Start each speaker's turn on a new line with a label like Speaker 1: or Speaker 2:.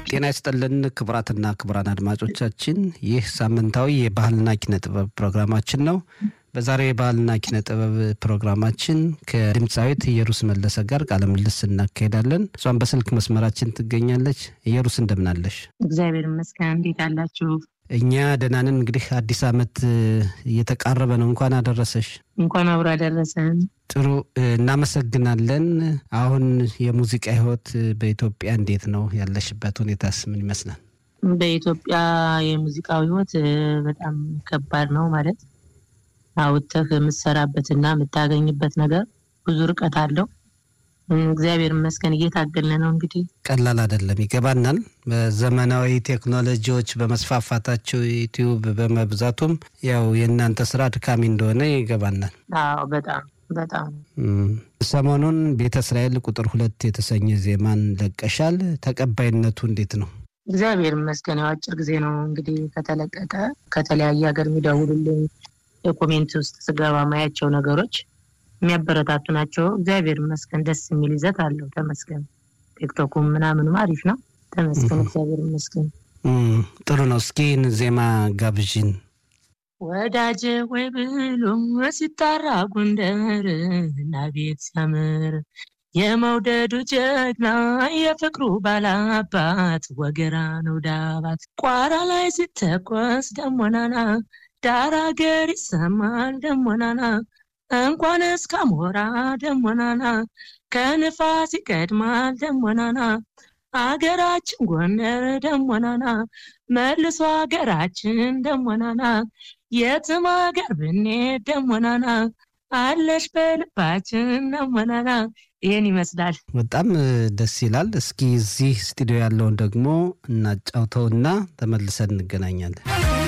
Speaker 1: ጤና ይስጥልን ክቡራትና ክቡራን አድማጮቻችን፣ ይህ ሳምንታዊ የባህልና ኪነ ጥበብ ፕሮግራማችን ነው። በዛሬው የባህልና ኪነ ጥበብ ፕሮግራማችን ከድምፃዊት ኢየሩስ መለሰ ጋር ቃለ ምልልስ እናካሄዳለን። እሷም በስልክ መስመራችን ትገኛለች። ኢየሩስ እንደምናለሽ?
Speaker 2: እግዚአብሔር ይመስገን። እንዴት አላችሁ?
Speaker 1: እኛ ደህና ነን። እንግዲህ አዲስ ዓመት እየተቃረበ ነው። እንኳን አደረሰሽ።
Speaker 2: እንኳን አብሮ አደረሰን።
Speaker 1: ጥሩ እናመሰግናለን። አሁን የሙዚቃ ህይወት በኢትዮጵያ እንዴት ነው? ያለሽበት ሁኔታስ ምን ይመስላል?
Speaker 2: በኢትዮጵያ የሙዚቃው ህይወት በጣም ከባድ ነው። ማለት አውጥተህ የምትሰራበትና የምታገኝበት ነገር ብዙ ርቀት አለው። እግዚአብሔር ይመስገን እየታገልን ነው። እንግዲህ
Speaker 1: ቀላል አይደለም፣ ይገባናል። በዘመናዊ ቴክኖሎጂዎች በመስፋፋታቸው ዩቲዩብ በመብዛቱም ያው የእናንተ ስራ ድካሚ እንደሆነ ይገባናል።
Speaker 2: አዎ በጣም በጣም
Speaker 1: ሰሞኑን ቤተ እስራኤል ቁጥር ሁለት የተሰኘ ዜማን ለቀሻል። ተቀባይነቱ እንዴት ነው?
Speaker 2: እግዚአብሔር ይመስገን። ያው አጭር ጊዜ ነው እንግዲህ ከተለቀቀ። ከተለያየ ሀገር የሚደውሉልኝ የኮሜንት ውስጥ ስገባ ማያቸው ነገሮች የሚያበረታቱ ናቸው። እግዚአብሔር ይመስገን። ደስ የሚል ይዘት አለው። ተመስገን። ቲክቶኩም ምናምንም አሪፍ ነው። ተመስገን። እግዚአብሔር ይመስገን።
Speaker 1: ጥሩ ነው። እስኪ ዜማ ጋብዥን።
Speaker 2: ወዳጅ ወይ ብሎ ሲጣራ ጎንደር እና ቤት ሲያምር የመውደዱ ጀግና የፍቅሩ ባላባት ወገራ ነው ዳባት ቋራ ላይ ሲተኮስ ደሞናና ዳር አገር ይሰማል ደሞናና እንኳን እስከ ሞራ ደሞናና ከንፋስ ይቀድማል ደሞናና አገራችን ጎንደር ደሞናና መልሶ አገራችን ደሞናና የትም አገር ብንሄድ ደሞናና አለሽ በልባችን ደሞናና። ይህን ይመስላል።
Speaker 1: በጣም ደስ ይላል። እስኪ እዚህ ስቱዲዮ ያለውን ደግሞ እናጫውተውና ተመልሰን እንገናኛለን።